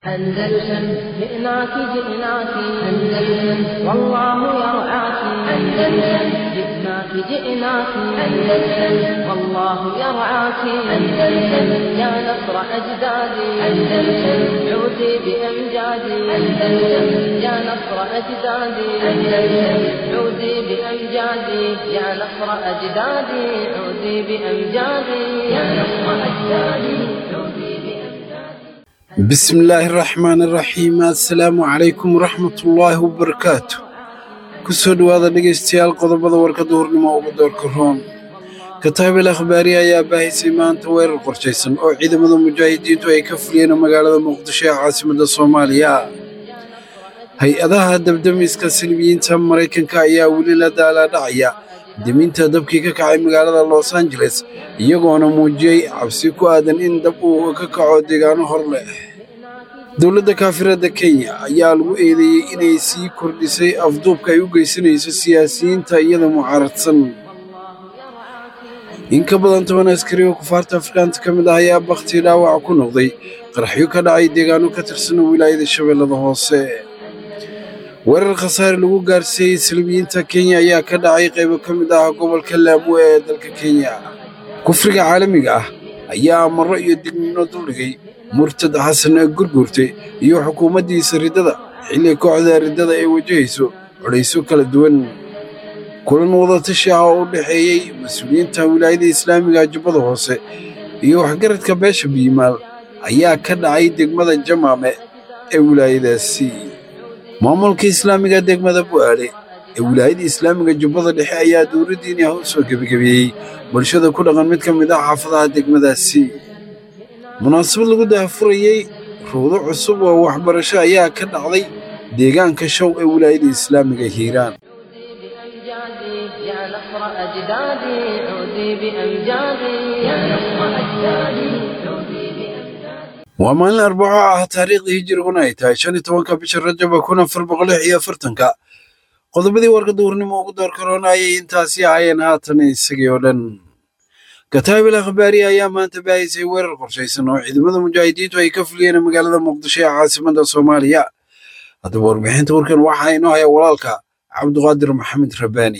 أندلسن جئناك جئناك أندلسن والله يرعاك أندلسن جئناك جئناك أندلسن والله يرعاك أندلسن يا نصر أجدادي أندلسن عودي بأمجادي أندلسن يا نصر أجدادي أندلسن عودي بأمجادي يا نصر أجدادي عودي بأمجادي يا نصر أجدادي عودي بأمجادي بسم الله الرحمن الرحيم assalaamu calaykum waraxmatullaahi wabarakaatu kusoo dhowaada dhegaystayaal qodobada warka duhurnimo ugu doorka roon kataabel akhbaari ayaa baahisay maanta weerar qorshaysan oo ciidamada mujaahidiintu ay ka fuliyeen magaalada muqdisho ee caasimadda soomaaliya hay-adaha dabdamiska silmiyiinta maraykanka ayaa weli la daalaadhacaya deminta dabkii ka kacay magaalada los angeles iyagoona muujiyey cabsi ku aadan in dab uu ka kaco deegaano hor leh dowladda kaafiradda kenya ayaa lagu eedeeyey inay sii kordhisay afduubka ay u geysanayso siyaasiyiinta iyada mucaaradsan in ka badan toban askari oo kufaarta afrikaanta ka mid ah ayaa bakhtii dhaawac ku noqday qaraxyo ka dhacay deegaano ka tirsan wilaayada shabeellada hoose weerar khasaare lagu gaarsiiyey silmiyiinta kenya ayaa ka dhacay qaybo ka mid ah gobolka laamo ee dalka kenya kufriga caalamiga ah ayaa amarro iyo digniino duldhigay murtad xasan gurgurte iyo xukuumaddiisa riddada xilli kooxda riddada ay wajahayso codhayso kala duwan kulan wadatashi ah oo u dhexeeyey mas-uuliyiinta wilaayada islaamiga jubbada hoose iyo waxgaradka beesha biyimaal ayaa ka dhacay degmada jamaame ee wilaayadaasi maamulka islaamiga degmada bu'aale ee wilaayada islaamiga jubbada dhexe ayaa dowladdiini ah u soo gebagabeeyey bulshada ku dhaqan mid ka mid ah xaafadaha degmadaasi munaasabad lagu daahfurayey ruudo cusub oo waxbarasho ayaa ka dhacday deegaanka show ee wilaayada islaamiga hiiraan بأمجادي يا نصر أجدادي عودي بأمجادي يا نصر أجدادي عودي بأمجادي waa maalin arbaco ah taariikhdii hijiriguna ay tahay shan iyo tobanka bisha rajaba kun afar boqol lix iyo afartanka qodobadii warka duhurnimo ugu door karoona ayay intaasi ahaayeen haatan isagii oo dhan kataabil akhbaari ayaa maanta baahisay weerar qorshaysan oo ciidamada mujaahidiintu ay ka fuliyeen magaalada muqdisho ee caasimadda soomaaliya haddaba warbixinta warkan waxaa inoo haya walaalka cabduqaadir maxamed rabbaani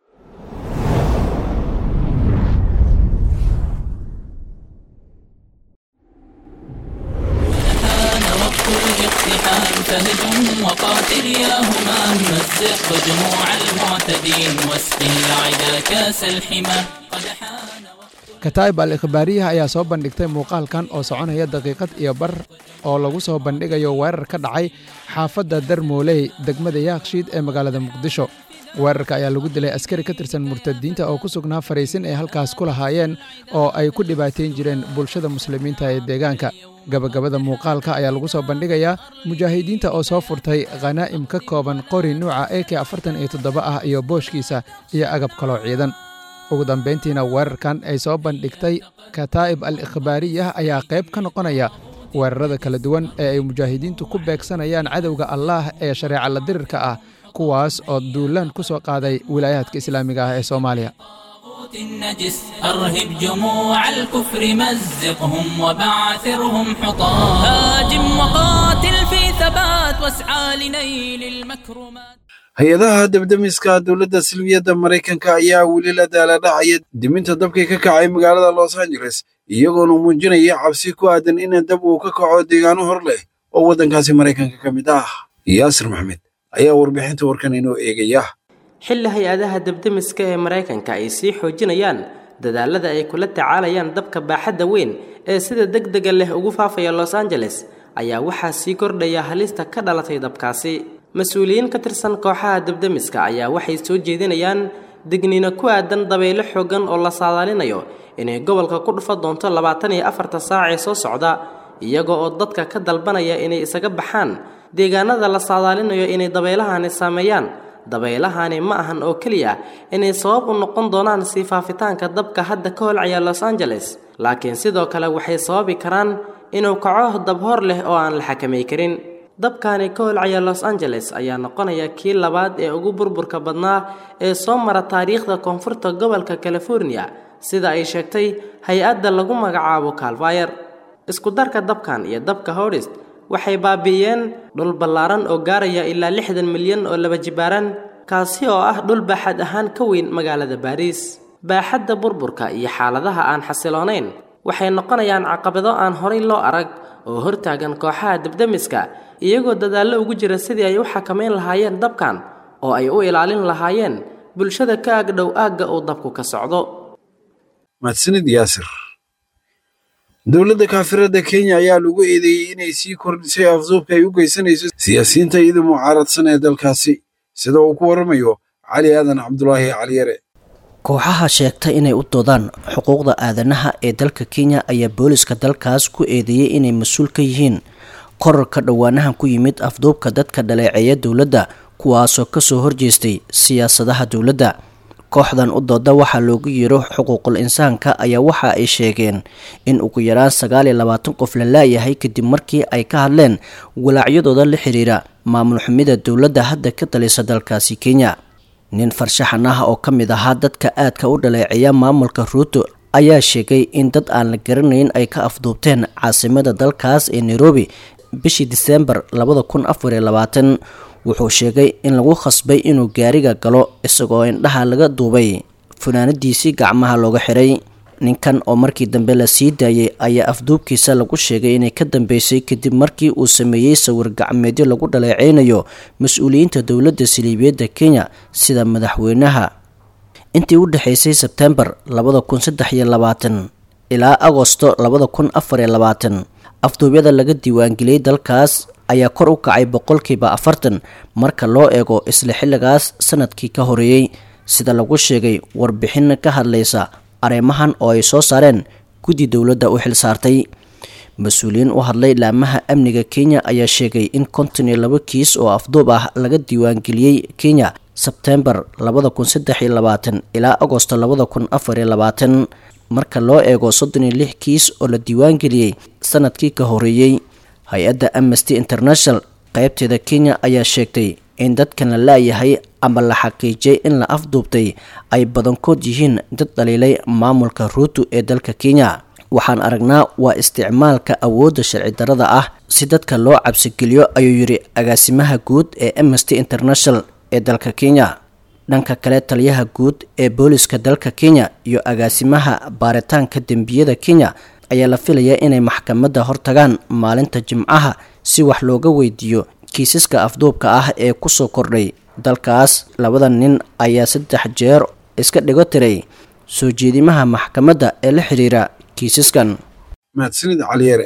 كان وقت الاقتحام فهجم وقاتل يا همام مزق جموع المعتدين واسقي العدا كاس الحمى قد حان وقت kataib al ikhbaariyaha ayaa soo bandhigtay muuqaalkan oo soconaya daqiiqad iyo bar oo lagu soo bandhigayo weerar ka dhacay xaafadda darmooley degmada yaakshiid ee magaalada muqdisho weerarka ayaa lagu dilay askari ka tirsan murtadiinta oo ku sugnaa fariisin ay halkaas ku lahaayeen oo ay ku dhibaateyn jireen bulshada muslimiinta ee deegaanka gabagabada muuqaalka ayaa lagu soo bandhigayaa mujaahidiinta oo soo furtay khanaa'im ka kooban qori nuuca e k afartan iyo toddoba ah iyo booshkiisa iyo agab kaloo ciidan ugu dambayntiina weerarkan ay soo bandhigtay kataa'ib al ikhbaariyah ayaa qayb ka noqonaya weerarada kala duwan ee ay mujaahidiintu ku beegsanayaan cadowga allaah ee shareeca la dirirka ah kuwaas oo duulaan ku soo qaaday wilaayaadka islaamiga ah ee soomaaliya الطاغوت النجس أرهب جموع الكفر مزقهم وبعثرهم حطام هاجم وقاتل في ثبات واسعى لنيل المكرمات hay-adaha dabdamiska dowladda silmiyadda maraykanka ayaa weli la daaladhacaya diminta dabkii ka kacay magaalada los angeles iyagoona muujinaya cabsi ku aadan in dab uu ka kaco deegaano hor leh oo waddankaasi maraykanka ka mid ah yaasir maxmed ayaa warbixinta warkan inoo eegaya xilli hay-adaha dabdamiska ee maraykanka ay sii xoojinayaan dadaalada ay kula tacaalayaan dabka baaxadda weyn ee sida deg dega leh ugu faafaya los angeles ayaa waxaa sii kordhaya halista ka dhalatay dabkaasi mas-uuliyiin ka tirsan kooxaha dabdamiska ayaa waxay soo jeedinayaan digniino ku aadan dabaylo xooggan oo la saadaalinayo inay gobolka ku dhufa doonto labaatan iyo afarta saac ee soo socda iyaga oo dadka ka dalbanaya inay isaga baxaan deegaanada la saadaalinayo inay dabeylahani saameeyaan dabeylahani ma ahan oo keliya inay sabab u noqon doonaan sii faafitaanka dabka hadda ka holcaya los angeles laakiin sidoo kale waxay sababi karaan inuu kaco dabhor leh oo aan la xakamay karin dabkani ka holcaya los angeles ayaa noqonaya kii labaad ee ugu burburka badnaa ee soo mara taariikhda koonfurta gobolka california sida ay sheegtay hay-adda lagu magacaabo calvayer isku darka dabkan iyo dabka hordist waxay baabi'iyeen dhul ballaaran oo gaaraya ilaa lixdan milyan oo laba jibaaran kaasi oo ah dhul baaxad ahaan ka weyn magaalada baariis baaxadda burburka iyo xaaladaha aan xasiloonayn waxay noqonayaan caqabado aan horay loo arag oo hortaagan kooxaha debdemiska iyagoo dadaallo ugu jira sidii ay u xakamayn lahaayeen dabkan oo ay u ilaalin lahaayeen bulshada ka agdhow aagga uu dabku ka socdo mahadsanid yaasir dowladda kaafirada kenya ayaa lagu eedeeyey inay sii kordhisay afduubka ay u geysanayso siyaasiyiinta iyada mucaaradsan ee dalkaasi sida uu ku waramayo cali aadan cabdulaahi caliyare kooxaha sheegta inay u doodaan xuquuqda aadanaha ee dalka kenya ayaa booliska dalkaas ku eedeeyey inay mas-uul ka yihiin korarka dhowaanahan ku yimid afduubka dadka dhaleeceeya dowladda kuwaasoo kasoo horjeestay siyaasadaha dowladda kooxdan u dooda waxaa loogu yeero xuquuqul insaanka ayaa waxa ay sheegeen in ugu yaraan sagaal iyo labaatan qof la laayahay kadib markii ay ka hadleen walaacyadooda la xiriira maamul xumida dowladda hadda ka talisa dalkaasi kenya nin farshaxan ah oo ka mid ahaa dadka aadka u dhaleeceeya maamulka ruuto ayaa sheegay in dad aan la garanayn ay ka afduubteen caasimada dalkaas ee nairobi bishii diseembar labada kun afar iyo labaatan wuxuu sheegay in lagu khasbay inuu gaariga galo isagoo indhaha laga duubay funaanadiisii gacmaha looga xiray ninkan oo markii dambe la sii daayay ayaa afduubkiisa lagu sheegay inay ka dambeysay kadib markii uu sameeyey sawir gacmeedyo lagu dhaleeceynayo mas-uuliyiinta dowladda saliibiyadda kenya sida madaxweynaha intii u dhexaysay sebtembar labada kun saddex iyo labaatan ilaa agosto labada kun afar iyo labaatan afduubyada laga diiwaangeliyey dalkaas ayaa kor u kacay boqolkiiba afartan marka loo eego isla xilligaas sanadkii ka horeeyey sida lagu sheegay warbixin ka hadlaysa arrimahan oo ay soo saareen guddi dowladda u xilsaartay mas-uuliyiin u hadlay laamaha amniga kenya ayaa sheegay in konton iyo labo kiis oo afduub ah laga diiwaangeliyey kenya sebtembar labada kun saddex iyo labaatan ilaa agosto labada kun afar iyo labaatan marka loo eego soddon iyo lix kiis oo la diiwaangeliyey sanadkii ka horeeyey hay-adda amnesty international qaybteeda kenya ayaa sheegtay in dadkan la laayahay ama la xaqiijiyay in la afduubtay ay badankood yihiin dad dhaliilay maamulka ruutu ee dalka kenya waxaan aragnaa waa isticmaalka awoodda sharci darada ah si dadka loo cabsigeliyo ayuu yidhi agaasimaha guud ee amnesty international ee dalka kenya dhanka kale taliyaha guud ee booliska dalka kenya iyo agaasimaha baaritaanka dembiyada kenya ayaa la filayaa inay maxkamadda hortagaan maalinta jimcaha si wax looga weydiiyo kiisaska afduubka ah ee kusoo kordhay dalkaas labada nin ayaa saddex jeer iska dhigo tiray soo jeedimaha maxkamadda ee la xiriira kiisaskan mahadsanid caliyare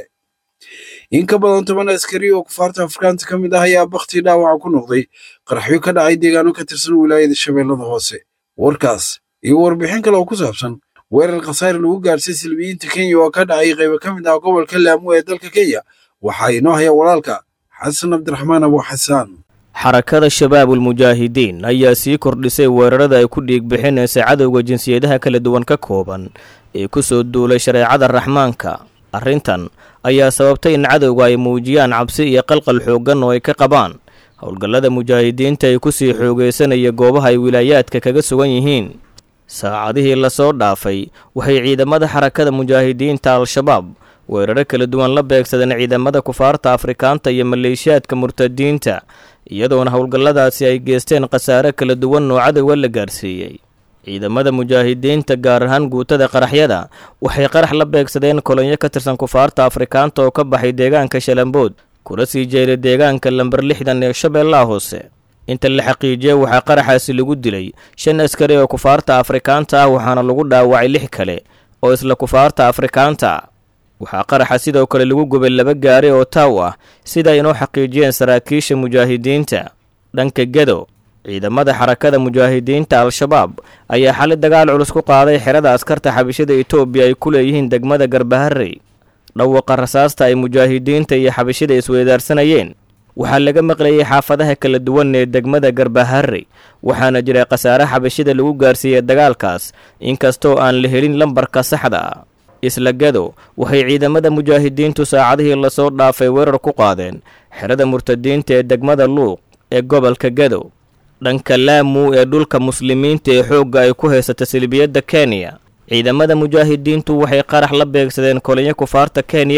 in ka badan toban askari oo kufaarta afrikaanta ka mid ah ayaa bakti dhaawaca ku noqday qaraxyo ka dhacay deegaano ka tirsan wilaayada shabeellada hoose warkaas iyo warbixin kale oo ku saabsan weerar khasaare lagu gaadhsay silbiyiinta kenya oo ka dhacay qaybo ka mid ah gobolka laamu ee dalka kenya waxaa inoo haya walaalka xasan cabdiraxmaan abu xasaan xarakada shabaabulmujaahidiin ayaa sii kordhisay weerarada ay ku dhiig bixinaysa cadowga jinsiyadaha kala duwan ka kooban ee ku soo duulay shareecada raxmaanka arrintan ayaa sababtay in cadowga ay muujiyaan cabsi iyo qalqal xooggan oo ay ka qabaan howlgallada mujaahidiinta ay ku sii xoogaysanaya goobaha ay wilaayaadka kaga sugan yihiin saacadihii lasoo dhaafay waxay ciidamada xarakada mujaahidiinta al-shabaab weeraro kala duwan la beegsadeen ciidamada kufaarta afrikaanta iyo maleeshiyaadka murtadiinta iyadoona howlgalladaasi ay geesteen khasaare kala duwan oo cadowga la gaarsiiyey ciidamada mujaahidiinta gaar ahaan guutada qaraxyada waxay qarax la beegsadeen kolonyo ka tirsan kufaarta afrikaanta oo ka baxay deegaanka shalambood kuna sii jeeday deegaanka lamber lixdan ee shabeellaha hoose inta la xaqiijiyey waxaa qaraxaasi lagu dilay shan askari oo kufaarta afrikaanta ah waxaana lagu dhaawacay lix kale oo isla kufaarta afrikaanta waxaa qaraxa sidoo kale lagu gubay laba gaari oo taaw ah sida ay inoo xaqiijiyeen saraakiisha mujaahidiinta dhanka gedo ciidamada xarakada mujaahidiinta al-shabaab ayaa xali dagaal culus ku qaaday xerada askarta xabishada etoobiya ay ku leeyihiin degmada garbaharey dhawaqa rasaasta ay mujaahidiinta iyo xabishada isweydaarsanayeen waxaa laga maqlayay xaafadaha kala duwan ee degmada garbaharey waxaana jiray khasaare xabishada lagu gaarsiiyey dagaalkaas inkastoo aan la helin lambarka saxda ah isla gado waxay ciidamada mujaahidiintu saacadihii lasoo dhaafay weerar ku qaadeen xerada murtadiinta ee degmada luuq ee gobolka gado dhanka laamu ee dhulka muslimiinta ee xoogga ay ku haysata silbiyadda kenya ciidamada mujaahidiintu waxay qarax la beegsadeen kolinyo kufaarta kenya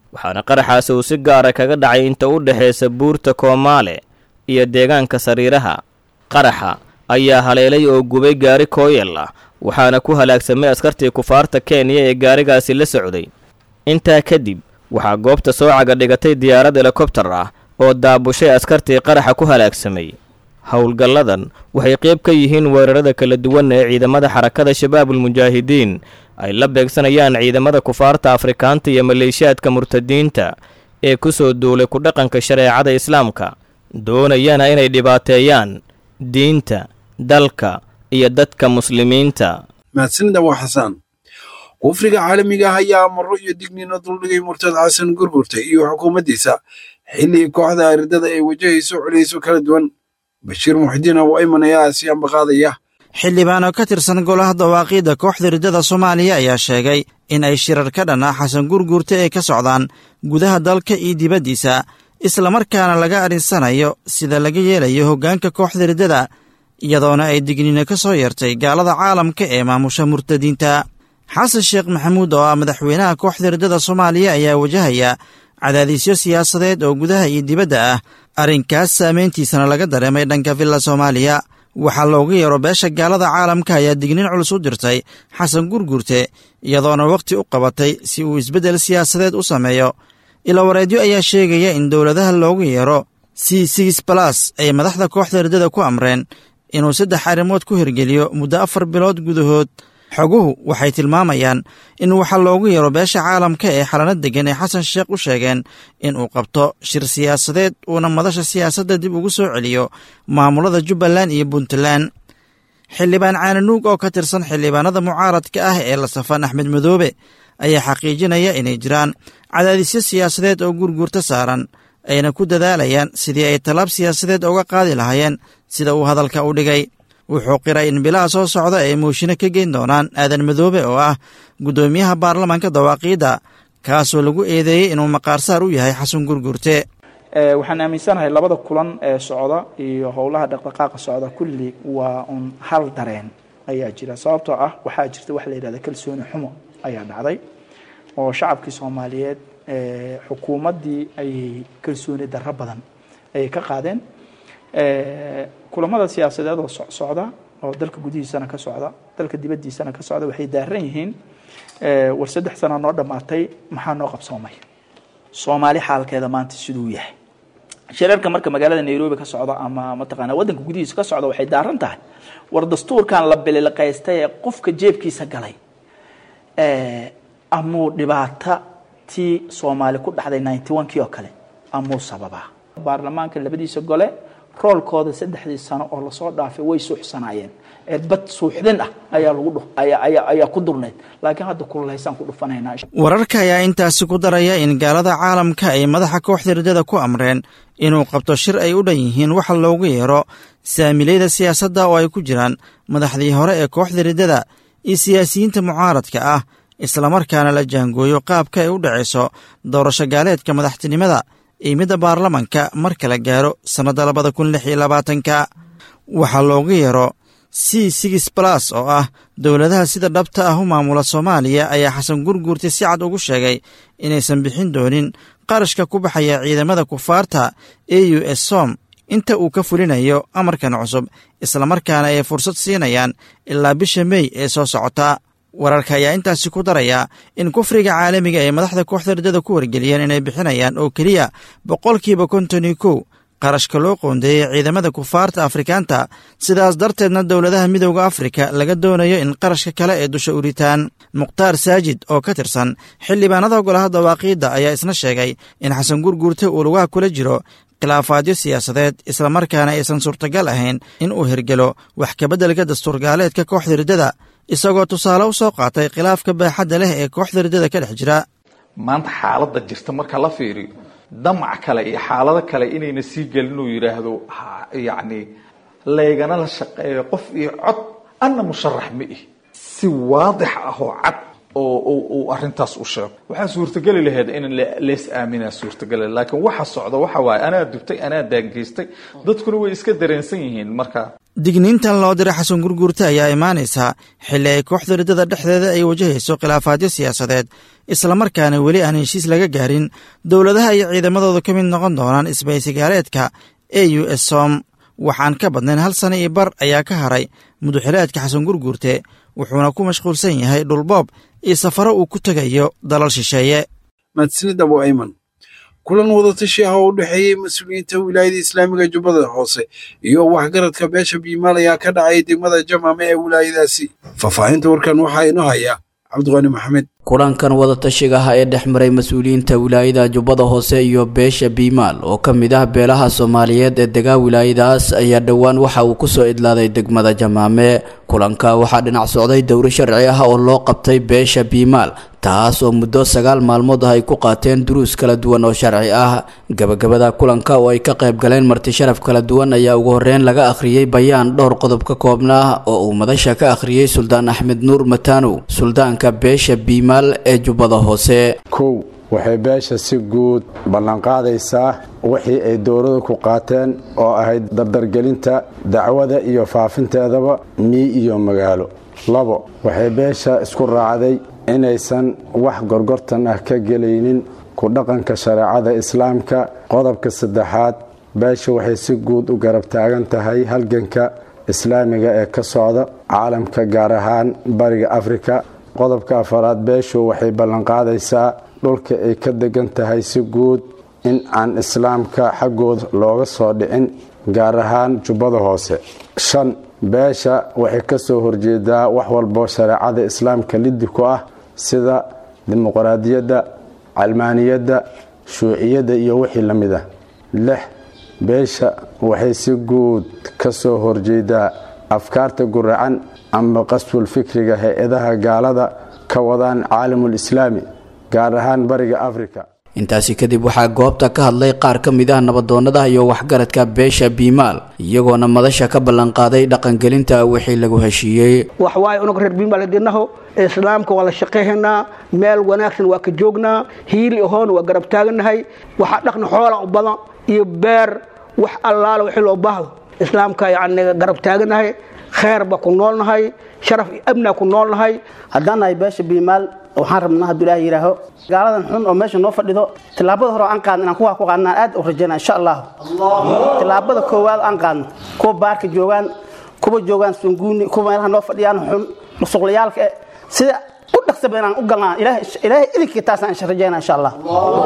waxaana qaraxaasi uu si gaara kaga dhacay inta u dhexaysa buurta koomaale iyo deegaanka sariiraha qaraxa ayaa haleelay oo gubay gaari kooyal ah waxaana ku halaagsamay askartii kufaarta kenya ee gaarigaasi la socday intaa kadib waxaa goobta soo caga dhigatay diyaarad helikobtar ah oo daabushay askartii qaraxa ku halaagsamay howlgalladan waxay qayb ka yihiin weerarada kala duwan ee ciidamada xarakada shabaabulmujaahidiin ay la beegsanayaan ciidamada kufaarta afrikaanta iyo maleeshiyaadka murtadiinta ee ku soo duulay ku dhaqanka shareecada islaamka doonayana inay dhibaateeyaan diinta dalka iyo dadka muslimiinta mahadsanida waa xasaan kufriga caalamiga ah ayaa amaro iyo digniino duldhigay murtad xasan gurgurta iyo xukuumaddiisa xilli kooxda aridada ay wajahayso culayso kala duwan bashiir muxidiin oo ayman ayaa asiyaanba qaadaya xildhibaan oo ka tirsan golaha dawaaqiidda kooxda riddada soomaaliya ayaa sheegay in ay shirar ka dhan ah xasan gurguurta ay ka socdaan gudaha dalka iyo dibaddiisa islamarkaana laga arinsanayo sida laga yeelayo hoggaanka kooxda riddada iyadoona ay digniino ka soo yeertay gaalada caalamka ee maamusha murtadiinta xasan sheekh maxamuud oo ah madaxweynaha kooxda riddada soomaaliya ayaa wajahaya cadaadisyo siyaasadeed oo gudaha iyo dibadda ah arrinkaas saameyntiisana laga dareemay dhanka villa soomaaliya waxaa loogu yeero beesha gaalada caalamka ayaa digniin culus u dirtay xasan gurgurte iyadoona wakhti u qabatay si uu isbeddel siyaasadeed u sameeyo ilawareedyo ayaa sheegaya in dowladaha loogu yeero c six balas ay madaxda kooxda riddada ku amreen inuu saddex arrimood ku hirgeliyo muddo afar bilood gudahood xoguhu waxay tilmaamayaan in waxaa loogu yeero beesha caalamka ee xalano deggan ee xasan sheekh u sheegeen in uu qabto shir siyaasadeed uuna madasha siyaasadda dib ugu soo celiyo maamulada jubbaland iyo puntland xildhibaan caananuug oo ka tirsan xildhibaanada mucaaradka ah ee la safan axmed madoobe ayaa xaqiijinaya inay jiraan cadaadisyo siyaasadeed oo gurguurta saaran ayna ku dadaalayaan sidii ay tallaab siyaasadeed uga qaadi lahaayeen sida uu hadalka u dhigay wuxuu qiray in bilaha soo socda ay muushino ka geyn doonaan aadan madoobe oo ah guddoomiyaha baarlamaanka dawaaqiidda kaasoo lagu eedeeyey inuu maqaarsaar u yahay xasan gurgurte waxaan aaminsanahay labada kulan ee socda iyo howlaha dhaqdhaqaaqa socda kulli waa un hal dareen ayaa jira sababtoo ah waxaa jirta waxa la yidhahda kalsooni xumo ayaa dhacday oo shacabkii soomaaliyeed xukuumaddii ayay kalsooni darro badan ayay ka qaadeen kulamada siyaasadeed oo socda oo dalka gudihiisana ka socda dalka dibaddiisana ka socda waxay daaran yihiin war saddex sana noo dhammaatay maxaa noo qabsoomay soomaali xaalkeeda maanta siduu yahay shirarka marka magaalada nairobi ka socda ama mataqaana waddanka gudihiisa ka socda waxay daaran tahay war dastuurkan la bililqaystay ee qofka jeebkiisa galay amuu dhibaata tii soomaali ku dhacday ninety one kii oo kale amuu sababaa baarlamaanka labadiisa gole roolkooda saddexdii sano oo lasoo dhaafay way suuxsanaayeen eedbad suuxdin ah ayaa lagu ayaa ku durnayd laakiin hadda kululaysaan ku dhufanaynaa wararka ayaa intaasi ku daraya in gaalada caalamka ay madaxa kooxda riddada ku amreen inuu qabto shir ay u dhan yihiin waxa loogu yeero saamilayda siyaasadda oo ay ku jiraan madaxdii hore ee kooxda riddada iyo siyaasiyiinta mucaaradka ah islamarkaana la jaangooyo qaabka ay u dhacayso doorasho gaaleedka madaxtinimada iyo midda baarlamanka marka la gaaro sannadda labada kun lix iyo labaatanka waxaa loogu yeero c six balas oo ah dowladaha sida dhabta ah u maamula soomaaliya ayaa xasan gurguurta si cad ugu sheegay inaysan bixin doonin qarashka ku baxaya ciidamada kufaarta e u s som inta uu ka fulinayo amarkan cusub islamarkaana ay fursad siinayaan ilaa bisha mey ee soo socota wararka ayaa intaasi ku daraya in kufriga caalamiga ay madaxda kooxda riddada ku wargeliyeen inay bixinayaan oo keliya boqolkiiba konton iyo kow qarashka loo qoondeeyey ciidamada kufaarta afrikaanta sidaas darteedna dowladaha midowda afrika laga doonayo in qarashka kale ee dusha uritaan mukhtaar saajid oo ka tirsan xildhibaanada golaha dawaaqiidda ayaa isna sheegay in xasan gurguurte uu lugaha kula jiro khilaafaadyo siyaasadeed islamarkaana aysan suurtagal ahayn in uu hirgelo wax kabeddelka dastuurgaaleedka kooxda riddada isagoo tusaale u soo qaatay khilaafka baaxadda leh ee kooxda riddada ka dhex jira maanta xaaladda jirta marka la fiiriyo damac kale iyo xaalado kale inayna sii gelin uu yidhaahdo yacni laygana la shaqeeyo qof iyo cod anna musharax ma ih si waadix ah oo cad oo uu arrintaas u sheego waxaa suurtageli lahayd in lees aaminaa suurtageli laakiin waxa socda waxa waaye anaa dubtay anaa daangeystay dadkuna way iska dareensan yihiin marka digniintan loo diray xasan gurguurte ayaa imaanaysaa xilli ay kooxda riddada dhexdeeda ay wajahayso khilaafaadyo siyaasadeed islamarkaana weli aan heshiis laga gaarin dowladaha iyo ciidamadooda ka mid noqon doonaan isbaysigaaleedka e u s som waxaan ka badnayn hal sana iyo bar ayaa ka haray muduxileedka xasan gurguurte wuxuuna ku mashquulsan yahay dhulboob iyo safaro uu ku tegayo dalal shisheeye mahadsanid abu ayman kulan wadatashi ah oo u dhexeeyey mas-uuliyiinta wilaayada islaamiga jubbada hoose iyo waxgaradka beesha biimaal ayaa ka dhacay degmada jamaame ee wilaayadaasi faahfaahinta warkan waxaa inoo haya cabdiqani maxamed kulankan wadatashiga ah ee dhex maray mas-uuliyiinta wilaayada jubbada hoose iyo beesha biimaal oo ka mid ah beelaha soomaaliyeed ee degaa wilaayadaas ayaa dhowaan waxa uu kusoo idlaaday degmada jamaame kulanka waxaa dhinac socday dowro sharci ah oo loo qabtay beesha biimaal taas oo muddo sagaal maalmood ah ay ku qaateen duruus kala duwan oo sharci ah gabagabada kulanka oo ay ka qayb galeen marti sharaf kala duwan ayaa ugu horreyn laga akhriyey bayaan dhowr qodob ka koobnaa oo uu madasha ka akhriyey suldaan axmed nuur mataanow suldaanka beesha biimaal ee jubbada hoose kow waxay beesha si guud ballanqaadaysaa wixii ay dowladu ku qaateen oo ahayd dardargelinta dacwada iyo faafinteedaba mii iyo magaalo labo waxay beesha isku raacday inaysan wax gorgortan ah ka gelaynin ku dhaqanka shareecada islaamka qodobka saddexaad beesha waxay si guud u garab taagan tahay halganka islaamiga ee ka socda caalamka gaar ahaan bariga afrika qodobka afaraad beeshu waxay ballanqaadaysaa dhulka ay ka degan tahay si guud in aan islaamka xaggooda looga soo dhicin gaar ahaan jubbada hoose shan beesha waxay ka soo horjeedaa wax walbo shareecada islaamka liddi ku ah sida dimuqraadiyadda calmaaniyadda shuuciyadda iyo wixii la mid ah lix beesha waxay si guud ka soo horjeedaa afkaarta guracan ama qaswul fikriga hay-adaha gaalada ka wadaan caalamul islaami gaar ahaan bariga afrika intaasi kadib waxaa goobta ka hadlay qaar ka mid ah nabadoonnada iyo waxgaradka beesha biimaal iyagoona madasha ka ballanqaaday dhaqangelinta wixii lagu heshiiyey wax waaye unug reer biimaal dinaho islaamka waa la shaqayhaynaa meel wanaagsan waa ka joognaa hiili ahoon waa garab taaganahay waxaa dhaqna xoola u badan iyo beer wax allaala wixii loo baahdo islaamka yacni garab taaganahay kheerba ku noolnahay sharaf iyo abnaa ku noolnahay haddaan nahay beesha biimaal waxaan rabnaa hadduu ilaah yidhaaho gaaladan xun oo meesha noo fadhido tillaabada hore oo aan qaadno inaan kuwaa ku qaadnaan aad u rajaynaa insha allah tillaabada koowaad aan qaadno kuwa baarka joogaan kuwa joogaan sunguuni kuwa meelaha noo fadhiyaan xun musuqlayaalka eh sida u dhaqsaba inaan u galnaa ilaahay idinkii taasaan insha rajaynaa insha allah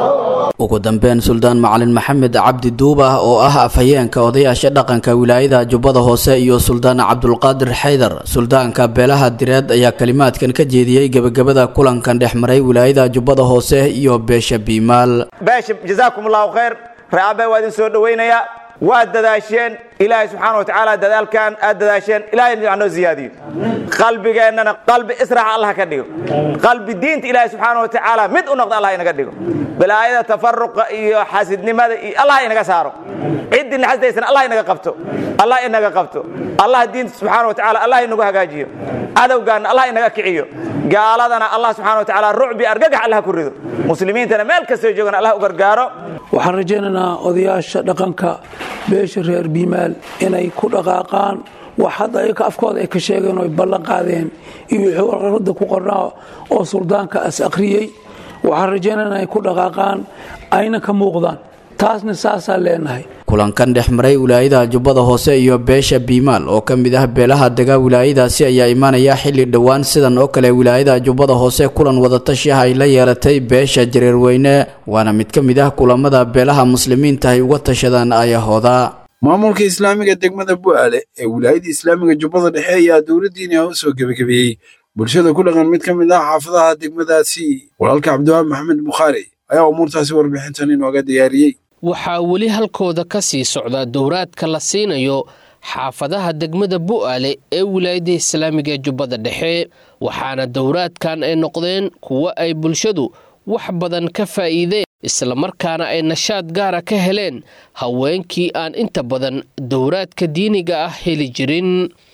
ugu dambeyn suldaan macalin maxamed cabdi duuba oo ah afhayeenka odayaasha dhaqanka wilaayada jubbada hoose iyo suldaan cabdulqaadir xaydar suldaanka beelaha direed ayaa kalimaadkan ka jeediyey gebagabada kulankan dhex maray wilaayada jubbada hoose iyo beesha biimaal beesha jazaakum allahu khayr reeabe waa idin soo dhowaynayaa waad dadaasheen ilaahay subxaana wa tacaala dadaalkan aad dadaasheen ilahay noo ziyaadiyo qalbigeennana qalbi israax allah ka dhigo qalbi diinta ilaahay subxaana wa tacaala mid u noqda allah inaga dhigo balaayada tafaruqa iyo xasidnimada iyo allah inaga saaro ciddii naxastaysana allah inaga qabto allah inaga qabto allah diinta subxaana wa tacaala allah inagu hagaajiyo cadowgaana allah inaga kiciyo gaaladana allah subxaana wa tacaala rucbi argagax allah ku rido muslimiintana meel kastoo joogana allah u gargaaro waxaan rajaynaynaa odayaasha dhaqanka beesha reer biimaal inay ku dhaqaaqaan wax hadda ayaka afkooda ay ka sheegeen oo ay ballan qaadeen iyo wixii warqarada ku qornaa oo suldaanka as akhriyey waxaan rajaynaynaa inay ku dhaqaaqaan ayna ka muuqdaan taasna saasaan leenahay kulankan dhex maray wilaayada jubbada hoose iyo beesha biimaal oo ka mid ah beelaha degaa wilaayadaasi ayaa imaanaya xilli dhowaan sidan oo kale wilaayada jubbada hoose kulan wadatashi ah ay la yeelatay beesha jareerweyne waana mid ka mid ah kulamada beelaha muslimiinta ay uga tashadaan ayahooda maamulka islaamiga degmada bu'aale ee wilaayada islaamiga jubbada dhexe ayaa dowladdiini ah u soo gebagabeeyey bulshada ku dhaqan mid ka mid ah xaafadaha degmadaasi walaalka cabdiwahab maxamed bukhaari ayaa umuurtaasi warbixintan inooga diyaariyey waxaa weli halkooda ka sii socda dowraadka la siinayo xaafadaha degmada bu'aale ee wilaayada islaamiga ee jubbada dhexe waxaana dowraadkan ay noqdeen kuwo ay bulshadu wax badan ka faa'iideen islamarkaana ay nashaad gaara ka heleen haweenkii aan inta badan dowraadka diiniga ah heli jirin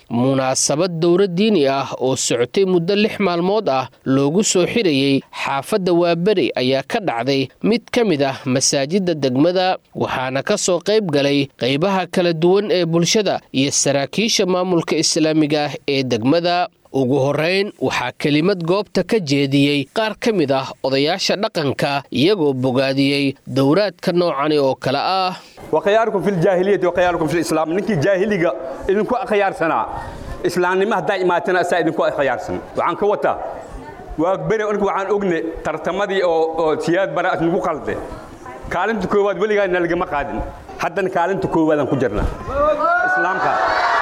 munaasabad dowra diini ah oo socotay muddo lix maalmood ah loogu soo xirayey xaafadda waaberi ayaa ka dhacday mid ka mid ah masaajidda degmada waxaana ka soo qayb galay qaybaha kala duwan ee bulshada iyo saraakiisha maamulka islaamiga ah ee degmada ugu horrayn waxaa kelimad goobta ka jeediyey qaar ka mid ah odayaasha dhaqanka iyagoo bogaadiyey dowraadka noocani oo kale ah وخياركم في الجاهلية وخياركم في الإسلام نكي جاهلية إذنكو خيار سنة إسلام نما دائما تنا أسا إذنكو خيار سنة وعن كوتا وأكبر أنكو عن أغنى ترتمدي أو أو سياد براءة نكو قلده كالنت كواد ولغا نلقى مقادن حتى كالنت كواد أنكو جرنا إسلام كان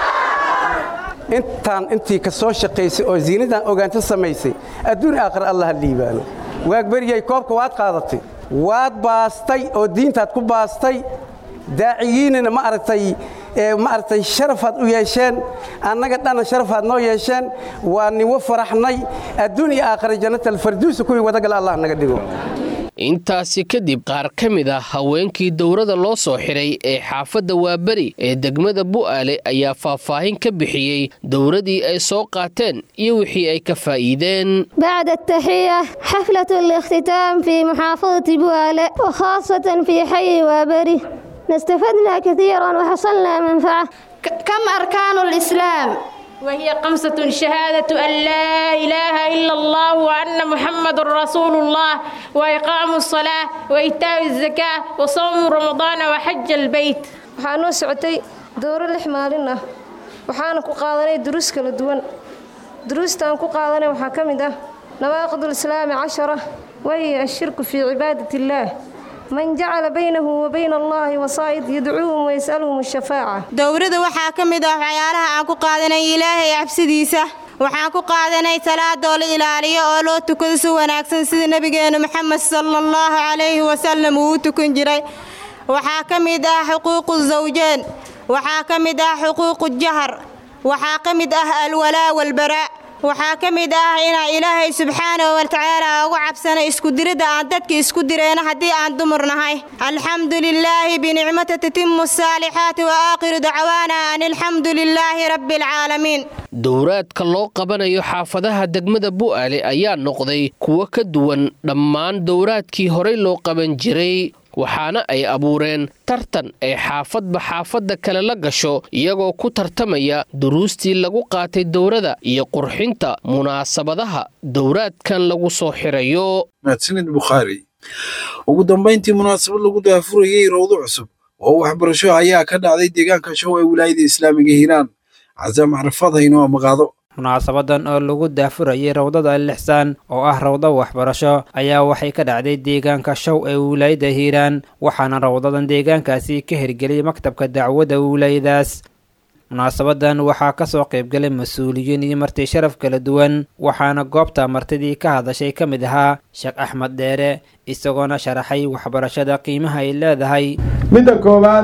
intaan intii ka soo shaqaysay oo ziinadan ogaanta samaysay adduun aakhir allah liibaano waagberiyay koobka waad qaadatay waad baastay oo diintaad ku baastay daaciyiinina ma aragtay ma aragtay sharafaad u yeesheen annaga dhana sharafaad noo yeesheen waa niwo faraxnay adduun iyo aakhira jannatal farduusa kuwii wadagal allah naga dhigo intaasi kadib qaar ka mid ah haweenkii dowrada loo soo xiray ee xaafadda waaberi ee degmada bu'aale ayaa faahfaahin ka bixiyey dowradii ay soo qaateen iyo wixii ay ka faa'iideen بعد التحية حفلة الاختتام في محافظة بوالة وخاصة في حي وابري استفدنا كثيرا وحصلنا منفعة كم أركان الإسلام؟ وهي خمسة شهادة أن لا إله إلا الله وأن محمد رسول الله وإقام الصلاة وإيتاء الزكاة وصوم رمضان وحج البيت waxaa noo socotay dowro lix maalin ah waxaana ku qaadanay duruus kala duwan duruustaan ku qaadanay waxaa ka mid ah nawaaqid lislaami cashara wahiya ashirku fii cibaadat illaah man jacala baynahu wa bayna allahi wasaa'id yadcuuhum wayas'aluhum ashafaaca dowrada waxaa ka mid ah waxyaalaha aan ku qaadanay ilaahay cabsidiisa waxaan ku qaadanay salaadoo la ilaaliyo oo loo tukado si wanaagsan sida nebigeenu maxamed sala allahu calayhi wasalam uu u tukan jiray waxaa ka mid ah xuquuqu zawjeen waxaa ka mid ah xuquuqu jahar waxaa ka mid ah alwalaa walbaraa waxaa ka mid ah inaan ilaahay subxaanahu watacaala ugu cabsana iskudiridda aan dadka isku direyno haddii aan dumar nahay alxamdu lilaahi binicmata tatimu asaalixaati wa aakhiru dacwaana an alxamdu lilaahi rabbi alcaalamiin dowraadka loo qabanayo xaafadaha degmada bu'aale ayaa noqday kuwo ka duwan dhammaan dowraadkii horey loo qaban jiray waxaana ay abuureen tartan ay xaafadba xaafadda kale la gasho iyagoo ku tartamaya duruustii lagu qaatay dowrada iyo qurxinta munaasabadaha dowraadkan lagu soo xirayo mahadsanid bukhaari ugu dambayntii munaasabad lagu daafurayey rowdo cusub oo waxbarasho ayaa ka dhacday deegaanka show ee wilaayada islaamiga hiiraan casaam carafaad haynoo amaqaado munaasabadan oo lagu daafurayay rawdada alixsaan oo ah rawdo waxbarasho ayaa waxay ka dhacday deegaanka show ee wilaayada hiiraan waxaana rawdadan deegaankaasi ka hirgeliyay maktabka dacwadda wilaayadaas munaasabadan waxaa kasoo qaybgalay mas-uuliyiin iyo marti sharaf kala duwan waxaana goobta martidii ka hadashay ka mid ahaa sheekh axmed dheere isagoona sharaxay waxbarashada qiimaha ay leedahay midda koowaad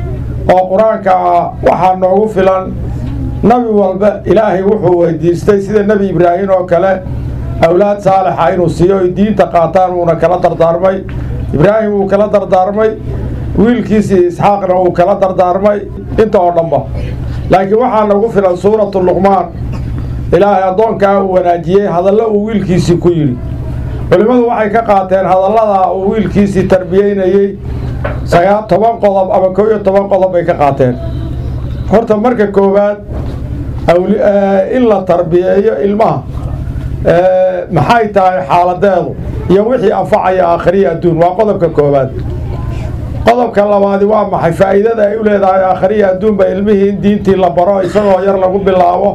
oo qur-aanka ah waxaa noogu filan nabi walba ilaahay wuxuu weydiistay sida nebi ibraahim oo kale awlaad saalixa inuu siiyo ay diinta qaataan wuuna kala dardaarmay ibraahim wuu kala dardaarmay wiilkiisii isxaaqna wuu kala dardaarmay inta oo dhanba laakiin waxaa nagu filan suuratu luqmaan ilaahay addoonkaa uu wanaajiyey hadallo uu wiilkiisii ku yidhi culimmadu waxay ka qaateen hadallada uu wiilkiisii tarbiyeynayey sagaa toban qodob ama koo iyo toban qodob bay ka qaateen horta marka koowaad in la tarbiyeeyo ilmaha maxay tahay xaaladeedu iyo wixii anfacaya aakhiriya adduun waa qodobka koowaad qodobka labaadi waa maxay faa'iidada ay u leedahay aakhiriya adduunba ilmihii in diintii la baro isagoo yar lagu bilaabo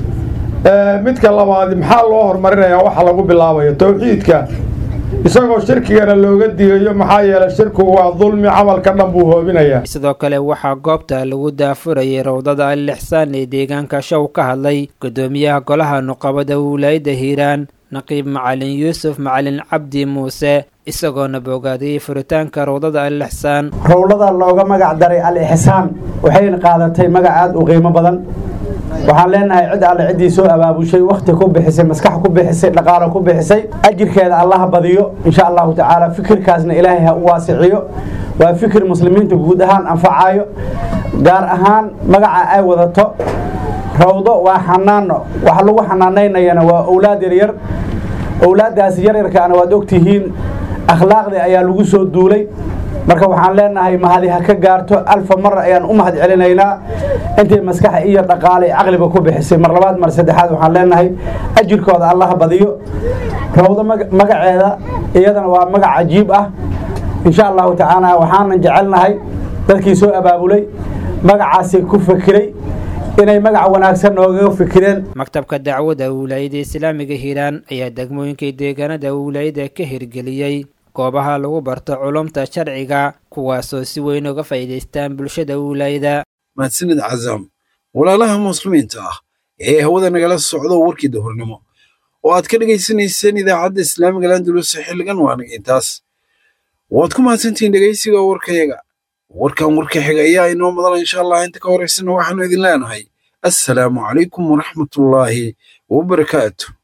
midka labaadi maxaa loo horumarinayaa waxa lagu bilaabayo towxiidka isagoo shirkigana looga digayo maxaa yeelay shirkigu waa dulmi camalka dhan buu hoobinayaa sidoo kale waxaa goobta lagu daafurayay rawdada alixsaan ee deegaanka show ka hadlay gudoomiyaha golaha nuqabada wilaayada hiiraan naqiib macalin yuusuf macalin cabdi muuse isagoona boogaadiyey furitaanka rawdada alixsaan rowlada looga magac daray al-ixsaan waxayna qaadatay magac aad u qiimo badan waxaan leenahay cid alle ciddii soo abaabushay wakhti ku bixisay maskax ku bixisay dhaqaalo ku bixisay ajirkeeda allaha badiyo insha allahu tacaala fikirkaasna ilaahay ha u waasiciyo waa fikir muslimiinta guud ahaan anfacayo gaar ahaan magaca ay wadato rawdo waa xanaano waxa lagu xanaanaynayana waa owlaad yaryar owlaaddaasi yaryarkaana waad ogtihiin akhlaaqdii ayaa lagu soo duulay marka waxaan leenahay mahadi ha ka gaarto alfa mar ayaan u mahad celinaynaa intay maskaxa iyo dhaqaale caqliba ku bixisay mar labaad mar saddexaad waxaan leenahay ajirkooda allaha badiyo rawdo magaceeda iyadana waa magac cajiib ah insha allahu tacaala waxaanan jecelnahay dadkii soo abaabulay magacaasi ku fakiray inay magac wanaagsan noogaga fikireen maktabka dacwadda wilaayada islaamiga hiiraan ayaa degmooyinkii deegaanada wilaayada ka hirgeliyey goobaha lagu barto culumta sharciga kuwaasoo si weyn uga faa'iidaystaan bulshada wilaayada mahadsanid cazaam walaalaha muslimiinta ah ee hawada nagala socdo warkii dahurnimo oo aad ka dhegaysanayseen idaacadda islaamiga landulus xilligan waanaga intaas waad ku mahadsantihiin dhegaysiga warkayaga warkan warka xiga ayaa inoo madala insha allah inta ka horaysana waxaanu idin leenahay assalaamu calaykum waraxmatullaahi wabarakaatu